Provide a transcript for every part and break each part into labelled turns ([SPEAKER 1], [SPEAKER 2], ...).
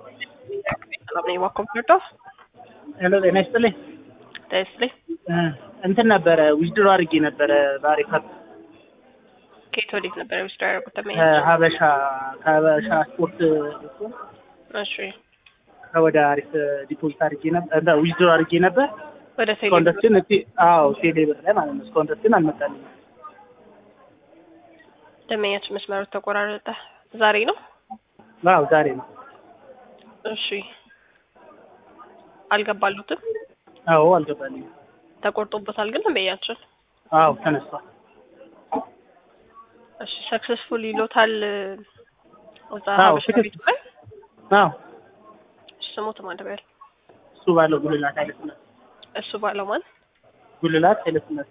[SPEAKER 1] ሰላም ነኝ። ዋኮም ፈርዶ
[SPEAKER 2] ሄሎ ጤና ይስጥልኝ።
[SPEAKER 1] ደስልኝ
[SPEAKER 2] እ እንትን ነበረ ዊዝድሮ አድርጌ ነበረ በአሪፈር
[SPEAKER 1] ከየት ወዴት ነበር ውስጥ ያደረጉት? ተመኝ
[SPEAKER 2] ከሀበሻ ከሀበሻ ስፖርት
[SPEAKER 1] እሺ፣
[SPEAKER 2] ወደ አሪፍ ዲፖዚት አድርጌ ነበር ዊዝድሮ አድርጌ ነበር።
[SPEAKER 1] ወደ
[SPEAKER 2] እስካሁን ድረስ
[SPEAKER 1] ቴሌ
[SPEAKER 2] ግን እቲ አዎ ቴሌ ብር ላይ ማለት ነው። እስካሁን ድረስ ግን አልመጣልኝም።
[SPEAKER 1] ደመኛችን መስመሩ ተቆራረጠ። ዛሬ ነው።
[SPEAKER 2] አዎ ዛሬ ነው።
[SPEAKER 1] እሺ፣ አልገባሉትም።
[SPEAKER 2] አዎ አልገባልኝም።
[SPEAKER 1] ተቆርጦበታል ግን ደመኛችን።
[SPEAKER 2] አዎ ተነስቷል።
[SPEAKER 1] እሺ፣ ሰክሰስፉል ይሎታል እዛ
[SPEAKER 2] አዎ፣
[SPEAKER 1] ሀበሻ
[SPEAKER 2] ትክክል።
[SPEAKER 1] ቤቱ ላይ
[SPEAKER 2] አዎ
[SPEAKER 1] እሺ፣ ስሞት ማለበል
[SPEAKER 2] እሱ ባለው ጉልላት ኃይለስላሴ
[SPEAKER 1] እሱ ባለው ማን
[SPEAKER 2] ጉልላት ኃይለስላሴ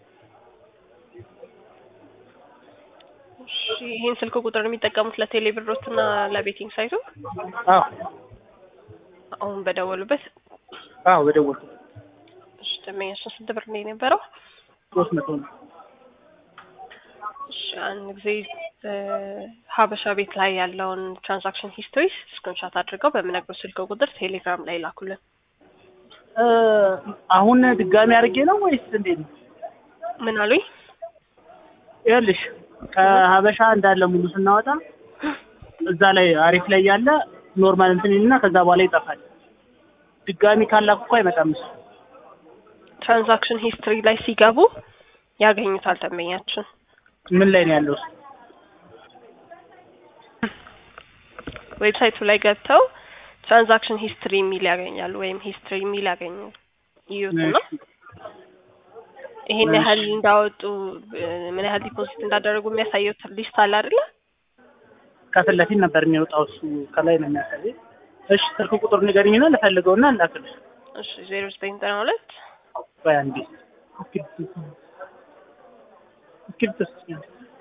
[SPEAKER 1] እሺ፣ ይህን ስልክ ቁጥር የሚጠቀሙት ለቴሌ ብሮት እና ለቤቲንግ ሳይቱ
[SPEAKER 2] አዎ
[SPEAKER 1] አሁን በደወሉበት።
[SPEAKER 2] አዎ በደወልኩ
[SPEAKER 1] እሺ፣ ደመኛችን ስንት ብር ነው የነበረው?
[SPEAKER 2] ሶስት መቶ ነው።
[SPEAKER 1] እሺ፣ አንድ ጊዜ እ ሀበሻ ቤት ላይ ያለውን ትራንዛክሽን ሂስትሪ ስክሪንሻት አድርገው በምነግረው ስልክ ቁጥር ቴሌግራም ላይ ላኩልን።
[SPEAKER 2] እ አሁን ድጋሚ አድርጌ ነው ወይስ እንዴት ነው?
[SPEAKER 1] ምን አሉኝ?
[SPEAKER 2] ይኸውልሽ ከሀበሻ እንዳለ ሙሉ ስናወጣ እዛ ላይ አሪፍ ላይ ያለ ኖርማል እንትን ይልና ከዛ በኋላ ይጠፋል። ድጋሚ ካላኩ እኮ አይመጣም እሱ።
[SPEAKER 1] ትራንዛክሽን ሂስትሪ ላይ ሲገቡ ያገኙታል ደንበኛችን።
[SPEAKER 2] ምን ላይ ነው ያለው እሱ?
[SPEAKER 1] ዌብሳይቱ ላይ ገብተው ትራንዛክሽን ሂስትሪ የሚል ያገኛሉ፣ ወይም ሂስትሪ የሚል ያገኙ ይዩትና ይሄን ያህል እንዳወጡ እ ምን ያህል ዲፖዚት እንዳደረጉ የሚያሳየው ሊስት አለ አይደለ?
[SPEAKER 2] ከፊት ለፊት ነበር የሚወጣው እሱ ከላይ ነው የሚያሳየው። እሺ ስልክ ቁጥር ንገሪኝና ልፈልገውና ላክልሽ።
[SPEAKER 1] እሺ ዜሮ ዘጠኝ ዘጠና ሁለት
[SPEAKER 2] ቆይ አንዴ እስክሪብቶ እስክሪብቶ ስጪኝ።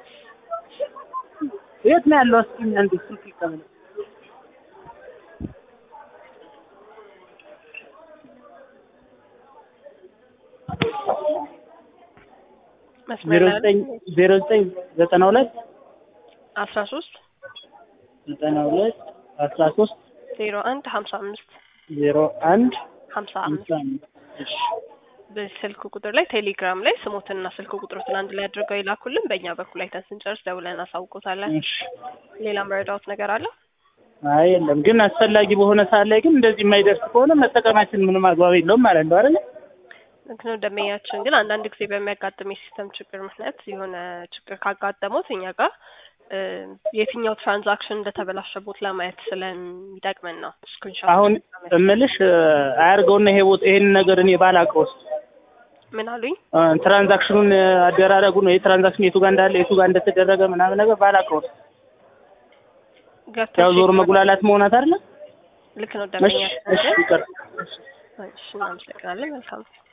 [SPEAKER 2] የት ነው ያለው? እስኪ አንዴ ስልክ ይቀበል።
[SPEAKER 1] መስመር
[SPEAKER 2] ዜሮ
[SPEAKER 1] ላይ
[SPEAKER 2] ዘጠኝ ዜሮ ዘጠኝ ዘጠና ሁለት
[SPEAKER 1] አስራ ሶስት
[SPEAKER 2] ዘጠና ሁለት አስራ ሶስት
[SPEAKER 1] ዜሮ አንድ ሀምሳ አምስት
[SPEAKER 2] ዜሮ አንድ
[SPEAKER 1] ሀምሳ
[SPEAKER 2] አምሳ
[SPEAKER 1] አምስት
[SPEAKER 2] አምስት እሺ
[SPEAKER 1] በስልክ ቁጥር ላይ ቴሌግራም ላይ ስሞትንና ስልክ ቁጥሮትን አንድ ላይ አድርገው ይላኩልን። በእኛ በኩል አይተን ስንጨርስ ደውለን እናሳውቆታለን።
[SPEAKER 2] እሺ
[SPEAKER 1] ሌላ መረዳዎት ነገር አለ?
[SPEAKER 2] አይ የለም ግን አስፈላጊ በሆነ ሰዓት ላይ ግን እንደዚህ የማይደርስ ከሆነ መጠቀማችን ምንም አግባብ የለውም ማለት ነው አይደል?
[SPEAKER 1] ልክ ነው። ደንበኛችን ግን አንዳንድ ጊዜ በሚያጋጥም የሲስተም ችግር ምክንያት የሆነ ችግር ካጋጠሙት እኛ ጋር እ የትኛው ትራንዛክሽን እንደተበላሸቦት ለማየት ስለሚጠቅመን ነው። ስክሪንሾት
[SPEAKER 2] አሁን እምልሽ እ አያርገውና ይሄ ቦታ ይሄን ነገር እኔ ባላውቀውስ
[SPEAKER 1] ምን አሉኝ?
[SPEAKER 2] እ ትራንዛክሽኑን እ አደራረጉን ወይ ትራንዛክሽን የቱ ጋር እንዳለ የቱ ጋር እንደተደረገ ምናምን ነገር ባላውቀውስ
[SPEAKER 1] ገብተው
[SPEAKER 2] ያው ዞሮ
[SPEAKER 1] ቼክ
[SPEAKER 2] መጉላላት መሆናት አይደለ?
[SPEAKER 1] ልክ ነው
[SPEAKER 2] እሺ
[SPEAKER 1] ደንበኛችን
[SPEAKER 2] እሺ
[SPEAKER 1] ግን
[SPEAKER 2] ይቅር።
[SPEAKER 1] እሺ እናመሰግናለን። መልካም